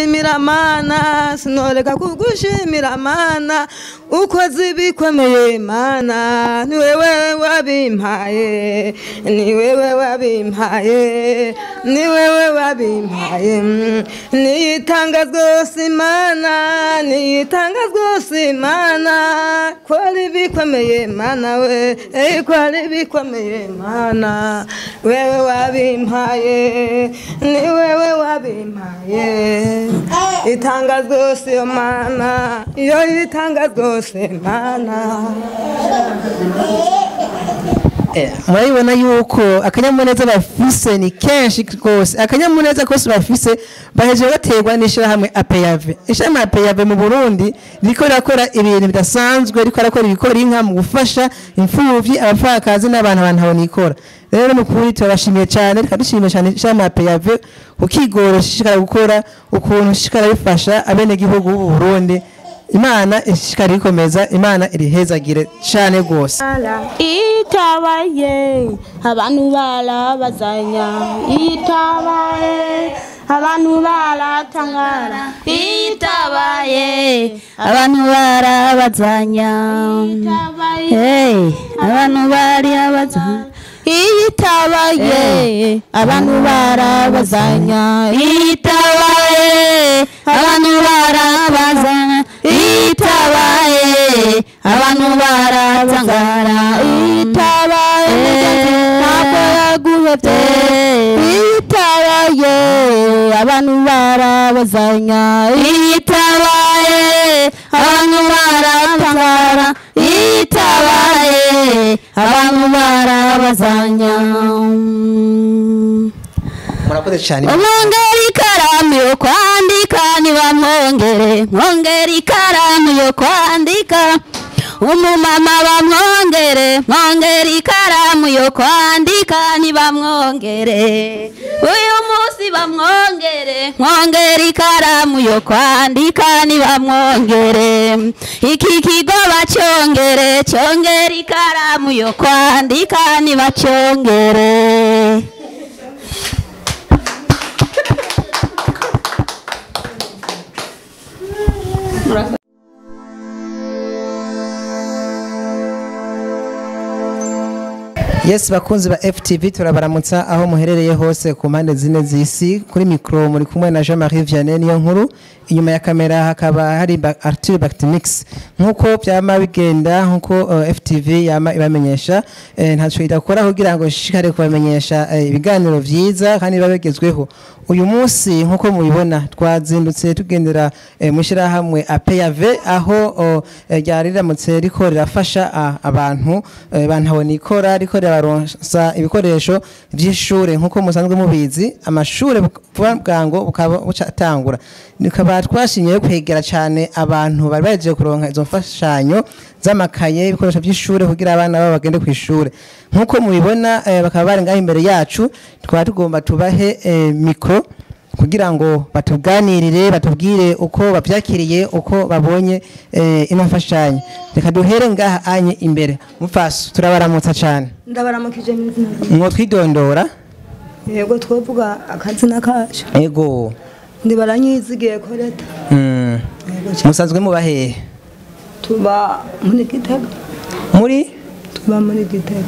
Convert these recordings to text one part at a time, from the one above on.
Shimira mana sinoreka kugushimira mana ukoze ibikomeye mana ni wewe wabimpaye ni wewe wabimpaye ni wewe wabimpaye Mm, niyitanga rwose imana niyitanga rwose imana kwari bikomeye mana we eh, kwari bikomeye mana wewe wabimpaye ni wewe wabimpaye itanga rwose iyo mana iyo itanga rwose mana Eh, murabibona yuko akanyamuneza bafise ni kenshi rwose akanyamuneza kose bafise bahejeje baterwa n'ishirahamwe apeyave ishirahamwe apeyave mu burundi riko rirakora ibintu bidasanzwe riko rirakora ibikora inka mu gufasha imfuvyi abapfakazi n'abantu abantu abonikora rero mu kuri turabashimiye cyane reka dushimiye cyane ishirahamwe apeyave ukigoro shishikara gukora ukuntu shishikara bifasha abenegihugu b'u burundi imana ishishikara ikomeza imana irihezagire cyane rwose itabaye abantu barabazanya itabaye abantu baratangara itabaye abantu barabazanya Hey, abantu barabazanya itabaye abantu barabazanya itabaye abantu barabazanya itabaye abantu baratangara itabaye ntabwo yaguhebye itabaye abantu barabazanya itabaye abantu baratangara itabaye abantu barabazanya murakoze cyane umwongera ikaramu yo kwandika ntibamwongere mwongera ikaramu yo kwandika umumama bamwongere mwongera ikaramu yo kwandika ntibamwongere uyu munsi bamwongere mwongera ikaramu yo kwandika ntibamwongere iki kigo bacyongere cyongera ikaramu yo kwandika ntibacyongere yes bakunzi ba ftv turabaramutsa aho muherereye hose ku mpande zine z'isi kuri mikoro muri kumwe na jean marie vianney niyo nkuru inyuma ya kamera hakaba hari Ba- arthur bactimix nk'uko byama bigenda nk'uko uh, ftv yama ibamenyesha eh, ntacyo idakora kugira ngo ishishikare kubamenyesha eh, ibiganiro byiza kandi biba bigezweho uyu munsi nk'uko mubibona twazindutse tugendera eh, mu ishyirahamwe apeyave aho oh, eh, ryari riramutse riko rirafasha ah, abantu eh, bantabona ikora riko rirabaronsa ibikoresho by'ishure nk'uko musanzwe mubizi amashure vuba bwango bukaba bucatangura nikaba twashimye kwegera cyane abantu bari baje kuronka izo mfashanyo z'amakaye ibikoresho by'ishure kugira abana babo bagende ku ishure nk'uko mubibona eh, bakaba bari ngaho imbere yacu twaba tugomba tubahe eh, mikro kugira ngo batuganirire batubwire uko babyakiriye uko babonye eh, ino mfashanyo reka duhere ngaha anye imbere mupfaso turabaramutsa cyane ndabaramukije mu izina ryawe. mwo twidondora yego twovuga akazina kacu ego ndibaranyizigiye ko leta mm. yego cyane musanzwe muba hehe tuba muri gitega muri tuba muri gitega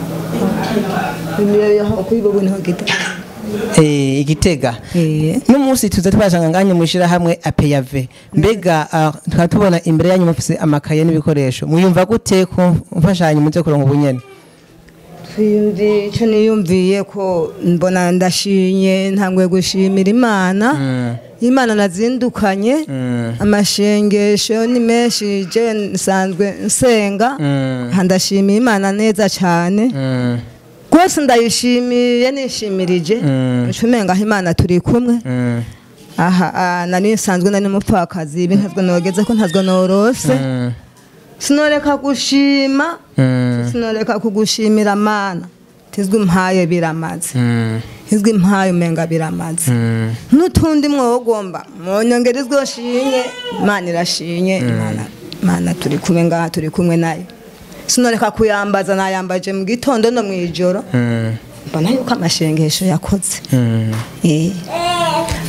kwibogo niho gitega eh, igitega Eh. n'umunsi tuza tubashanga nganye mu ishyirahamwe apeyave mbega ah, tukaba tubona imbere yanyu mufise amakaye n'ibikoresho muyumva gute ku mfashanyo muze kuronka ubunyene twiyumviye icyo niyumviye ko mbona ndashimye ntangwe gushimira imana imana nazindukanye amashengesho ni menshi je nsanzwe nsenga Mm. ndashimiye imana neza cyane Mm. rwose ndayishimiye nishimirije Mm. ncumenga aho imana turi kumwe Mm. aha ah, nari nsanzwe nari umupfakazi ibi ntazwe nogeze ko ntazwe norose Mm. sinoreka gushima Mm. sinoreka kugushimira mana tizwi mpaye biramaze Mm. izwi mpaye umenga biramaze Mm. n'utundi mwogomba mwonyongera izwo shinye imana irashinye imana imana turi kumwe ngaha turi kumwe nayo sinoreka kuyambaza nayambaje mu gitondo no mu ijoro Mm. mbona yuko amashengesho yakoze Mm. Eh.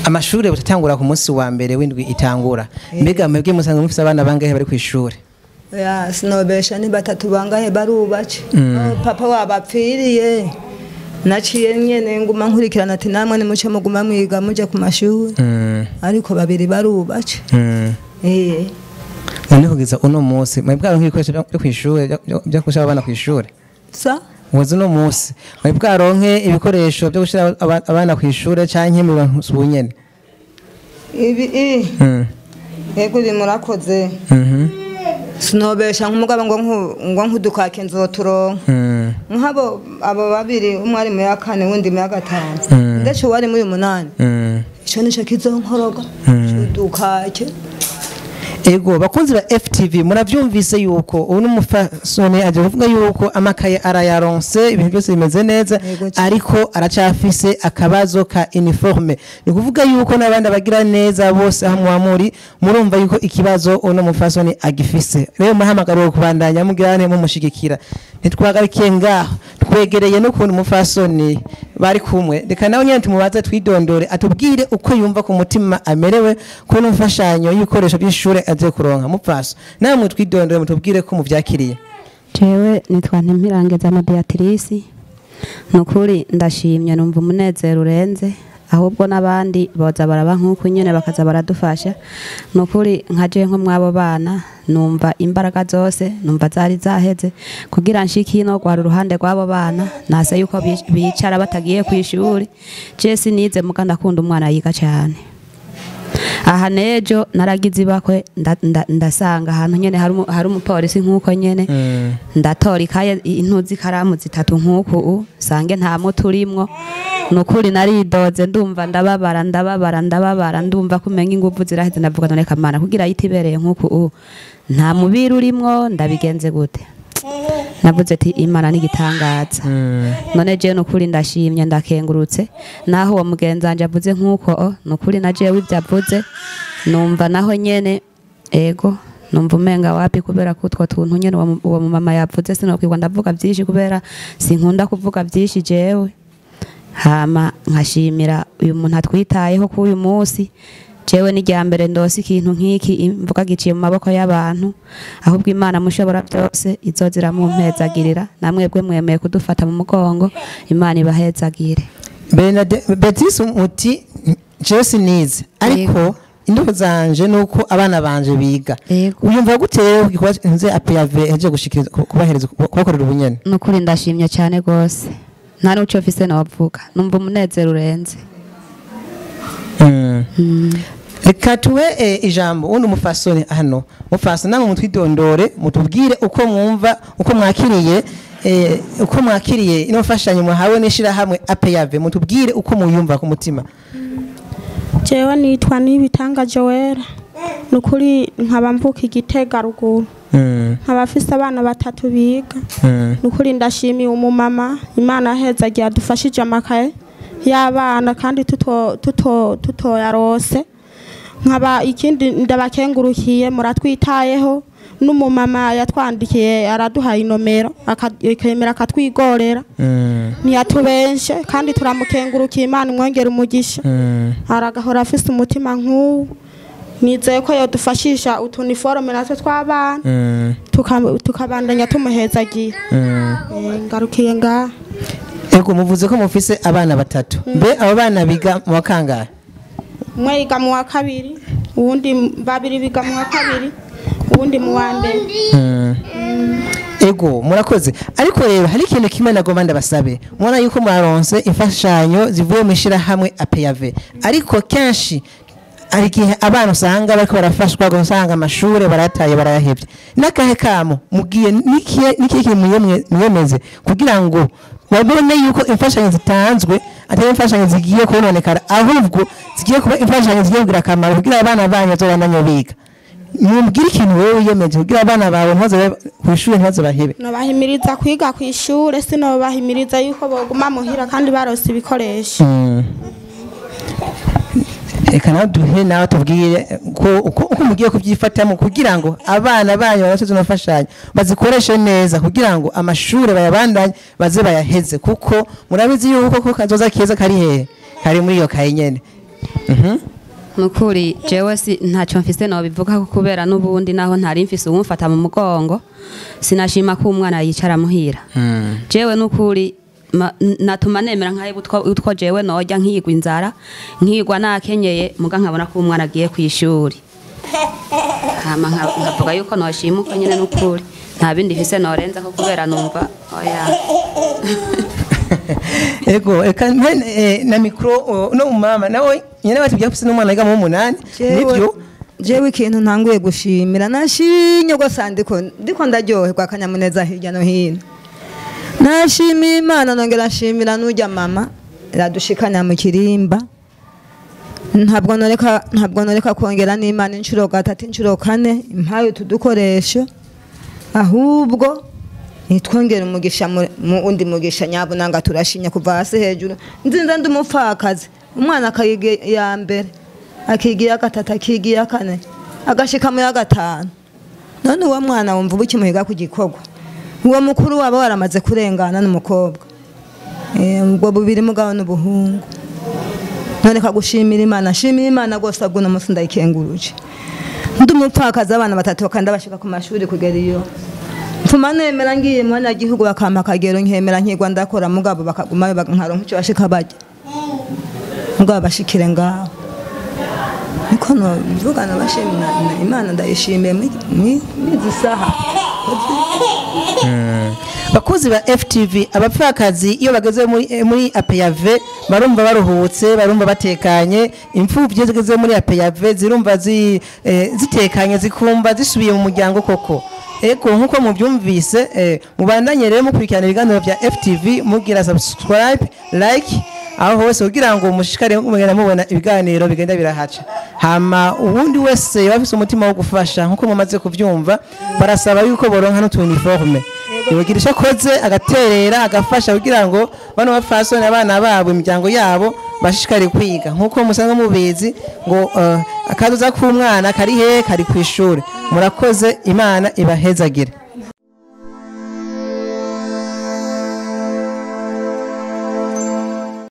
amashuri butatangura ku munsi wa mbere w'indwi itangura mbega mwebwe musanga mufise abana bangahe bari ku ishuri ya sinobesha ni batatu bangahe barubace Oh, papa wabapfiriye naciye nyene nguma nkurikirana ati namwe nimuce muguma mwiga muje ku mashuri Mm, ariko babiri barubace mm. eh none kugeza uno munsi mwebwe bwaronka ibikoresho byo byo kw'ishuri byo- byo- byo gushira abana kw'ishuri sa ubuze uno munsi mwebwe bwaronke ibikoresho byo gushira aba- abana kw'ishuri canke mu bantu ubunyene ibi i Mm, yego uri murakoze mhm, sinobesha nk'umugabo ngo nku- ngo nkudukake nzoturonka mm, nk'abo abo babiri umwe ari mu ya kane wundi mu ya gatanu Mm. ndetse uwari muri umunani mm. ico nico kizonkoroga Mm. udukake ego bakunzi ba ftv muravyumvise yuko ubu n'umufasoni aje kuvuga yuko amakaye arayaronse ibintu byose bimeze neza Yego cyane. ariko aracafise akabazo ka uniforme ni kuvuga yuko n'abandi abagira neza bose aho muba muri murumva yuko ikibazo uno mufasoni agifise rero muhamagariwe kubandanya mugirane mumushigikira ntitwagarikiye ngaho twegereye n'ukuntu umufasoni bari kumwe reka nawe nyine tumubaze twidondore atubwire uko yumva ku mutima amerewe kubona imfashanyo y'ibikoresho by'ishuri agiye kuronka mupfaso namwe twidondore mutubwire ko mubyakiriye jewe nitwa ntimpirangeza na beatrice ni ukuri ndashimye numva umunezero urenze ahubwo n'abandi boza baraba nk'uko nyine bakaza baradufasha ni ukuri nka je nko mw'abo bana numva imbaraga zose numva zari zaheze kugira nshike ino rwari uruhande rw'abo bana nase yuko bi- bicara batagiye ku ishuri je sinize muga ndakunda umwana yiga cyane aha nejo naragize ibakwe nda- nda- ndasanga ahantu nyene hari umu- hari umupolisi nk'uko nyene ndatora ikaye intuzi ikaramu zitatu nk'uku u sange nta muti urimwo ni ukuri naridoze ndumva ndababara ndababara ndababara ndumva kumenya inguvu ziraheze ndavuga none kamana kugira yite ibereye nk'uku u nta mubiri urimwo ndabigenze gute navuze ati imana n'igitangaza none jewe nukuri ndashimye ndakengurutse naho uwo mugenzi wanje avuze nk'uko o nukuri na jewe ibyo avuze numva naho nyene ego numva umenga wapi kubera ko utwo tuntu nyene uwo mu- uwo mumama yavuze sinokwirwa ndavuga byinshi kubera sinkunda kuvuga byinshi jewe hama nkashimira uyu muntu atwitayeho kuri uyu munsi jewe n'irya mbere ndose ikintu nk'iki imvuga giciye mu maboko y'abantu ahubwo imana mushobora byose izoza iramumpezagirira namwebwe mwemeye kudufata mu mugongo imana ibahezagire Bernade- beatrice muti jewe sinize ariko indoto zanje ni uko abana banje biga Yego. uyumva gute rero igikorwa nze apeyave yaje gushikiriza ku- kubahereza kubakorera ubunyene nukuri ndashimye cyane rwose nta n'uco mfise nawavuga numva umunezero urenze reka tuwe eh, ijambo undi umufasoni hano mufasoni namwe mutwidondore mutubwire uko mwumva uko mwakiriye eh, uko mwakiriye ino mfashanyo mwahawe n'ishirahamwe apeyave mutubwire uko muyumva ku mutima jewe nitwa nibitanga joera ni ukuri nkaba mvuka igitega ruguru Mm, nkaba afise abana batatu biga mm, ni ukuri ndashimiye umumama imana yaheza agiye adufashije amakaye y'abana kandi tuto- tuto- tutoyarose nkaba ikindi ndabakengurukiye muratwitayeho n'umumama yatwandikiye araduhaye inomero aka- akemera akatwigorera mm, ntiyatubenshe kandi turamukengurukiye imana imwongera umugisha mm. aragahora afise umutima nk'uwu nizeye ko yodufashisha utuniforome natwe tw'abana Mm, tuka- tukabandanya tumuhezagiye mm. Eh, ngarukiye ngaha ego muvuze ko mufise abana batatu mbe abo bana biga mu wa kangahe umwe yiga mu wa kabiri uwundi babiri biga mu wa kabiri uwundi mu wa mbere ego murakoze ariko rero hari ikintu kimwe nagomba ndabasabe mubona yuko mwaronse imfashanyo zivuye mu ishyirahamwe apeyave ariko kenshi hari igihe abana usanga bariko barafashwa usanga amashuri barayataye barayahevye n'akahe kamo mugiye n'ikihe n'ikihe kintu mwiyemwe- mwiyemeze kugira ngo babone yuko imfashanyo zitanzwe atari imfashanyo zigiye kononekara ahubwo zigiye kuba imfashanyo zigiye kugira akamaro kugira abana banyu bazobandanye biga mubwire ikintu wowe wiyemeje kugira abana bawe ntibaze ku ishuri ntibaze bahebe nobahimiriza kwiga ku ishure sinobahimiriza yuko boguma muhira kandi barose ibikoresho reka nawe duhe nawe tubwire ko uko uko mugiye kubyifatamo kugira ngo abana banyu babasoze zino mfashanyo bazikoreshe neza kugira ngo amashuri bayabandanye baze bayaheze kuko murabizi yuko ko kazoza keza kari hehe kari muri iyo kaye nyene nukuri jewe si ntacyo mfise nobivuga ko kubera n'ubundi naho ntari mfise uwumfata mu mugongo sinashima ko umwana yicara muhira jewe nukuri ma- n- natuma nemera nkaho utwo utwo jewe nojya nkigwa inzara nkigwa nakenyeye muga nkabona ko umwana agiye ku ishuri hama nka- nkavuga yuko noshimuka nyine nukuri nta bindi mfise norenza ko kubera numva oya ego eka mpe eh, na mikro oh, no mama nawe nyene batubwiye ko ufise n'umwana yiga mu w'umunani nibyo jewe ikintu ntanguye gushimira nashinye rwose ndiko ndiko ndaryoherwa akanyamuneza hirya no hino nashimiye imana nongera nshimira n'ujya mama iradushikanya mu kirimba ntabwo noreka ntabwo noreka kongera n'imana inshuro gatatu inshuro kane impaye utu dukoresho ahubwo nitwongere umugisha mu mu wundi mugisha nyabunanga turashinya kuva hasi hejuru nzinza ndi umupfakazi umwana akayiga ya mbere akiga iya gatatu akiga iya kane agashika mu ya gatanu none uwo mwana wumva uba ukimuhiga ku gikorwa uwo mukuru waba waramaze kurengana n'umukobwa Eh, ubwo bubiri mugabo n'ubuhungu none kagushimira imana shimira imana rwose abwo uno munsi ndayikenguruje ndi umupfakazi abana batatu bakanda bashika ku mashuri kugera iyo mfuma nemera ngiye mu banyagihugu bakampa akagero nkemera nkigwa ndakora mugabo bakaguma nkaronka icyo bashika bajya mugabo bashikire ngaho niko nobivugana bashimira imana ndayishimiye mwizi saha bakuzi ba FTV abapfakazi iyo bageze muri eh, muri APAV barumva baruhutse barumva batekanye imfuvyi iyo zigeze muri APAV zirumva zi, eh, zitekanye zikumva zisubiye mu muryango koko ego nkuko mubyumvise eh, mubandanye rero mukurikirana ibiganiro bya FTV mugira subscribe like aho hose kugira ngo mushishikare mugenda mubona ibiganiro bigenda birahaca hama ubundi wese yaba afise umutima wo gufasha nkuko mumaze kuvyumva barasaba yuko boronka n'utuniforme yogira icyo akoze agaterera agafasha kugira ngo bano bapfasoni abana babo imiryango yabo bashishikare kwiga nkuko musanzwe mubizi ngo uh, akaduza k'umwana kari hehe kari ku ishuri murakoze imana ibahezagire